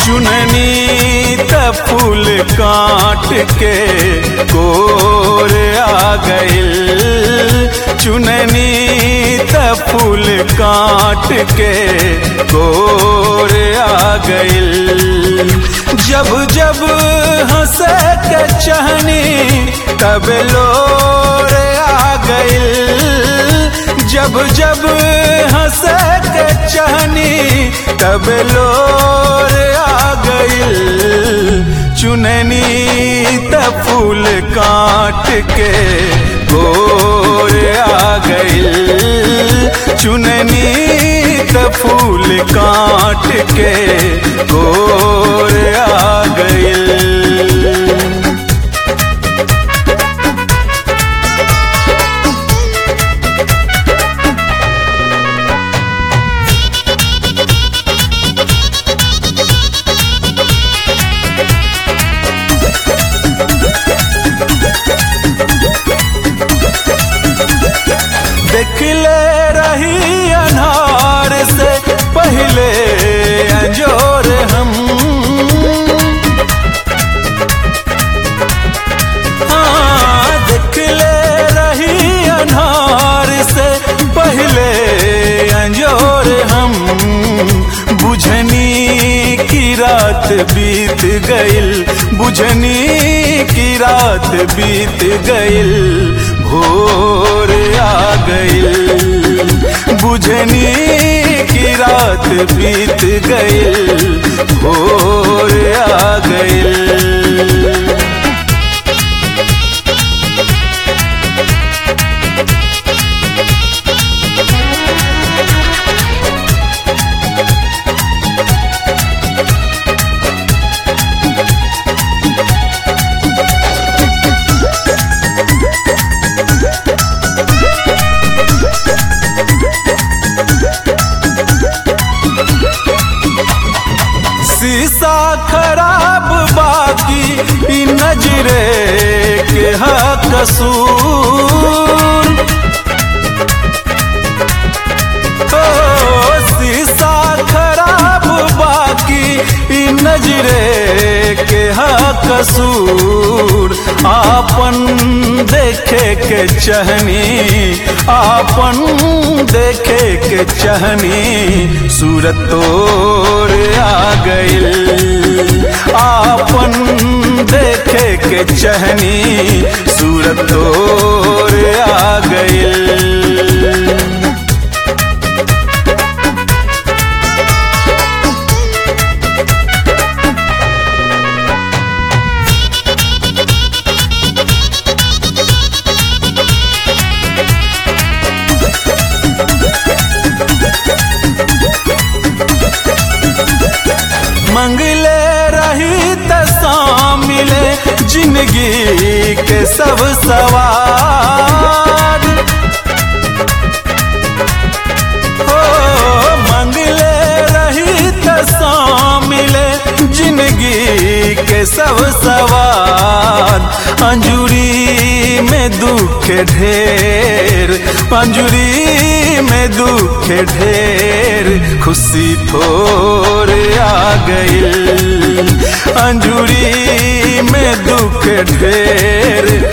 चुननी त फूल काट के गोर आ गइल चुननी त फूल काट के गोर आ गइल जब जब हंस के चहनी तब लोर आ गइल जब जब हंस के चहनी तब लोर आ गइल चुननी त फूल काट के गोर आ गइल चुननी त फूल काट के गोर आ गइल देखले रही अनार से पहले अंजोर हम हाँ देखले रही अनार से पहले अंजोर हम बुझनी की रात बीत गइल बुझनी की रात बीत गइल भोर आ गइल बुझनी की रात बीत गइल भोर आ गइल शीशा खराब बाकी ई नजरे के हा कसूर ओ शीशा खराब बाकी ई नजरे के हा कसूर आपन देखे के चहनी आपन देखे के चहनी सूरत तोर आ गइल आपन देखे के चहनी सूरत तोर आ गइल मंगले रही त मिले जिंदगी के सब सवार हो मंगले रही त मिले जिंदगी के सब सवार अंजुरी में दुख ढेर अंजुरी में दुख ढेर खुशी थोर आ गइल अंजुरी में दुख ढेर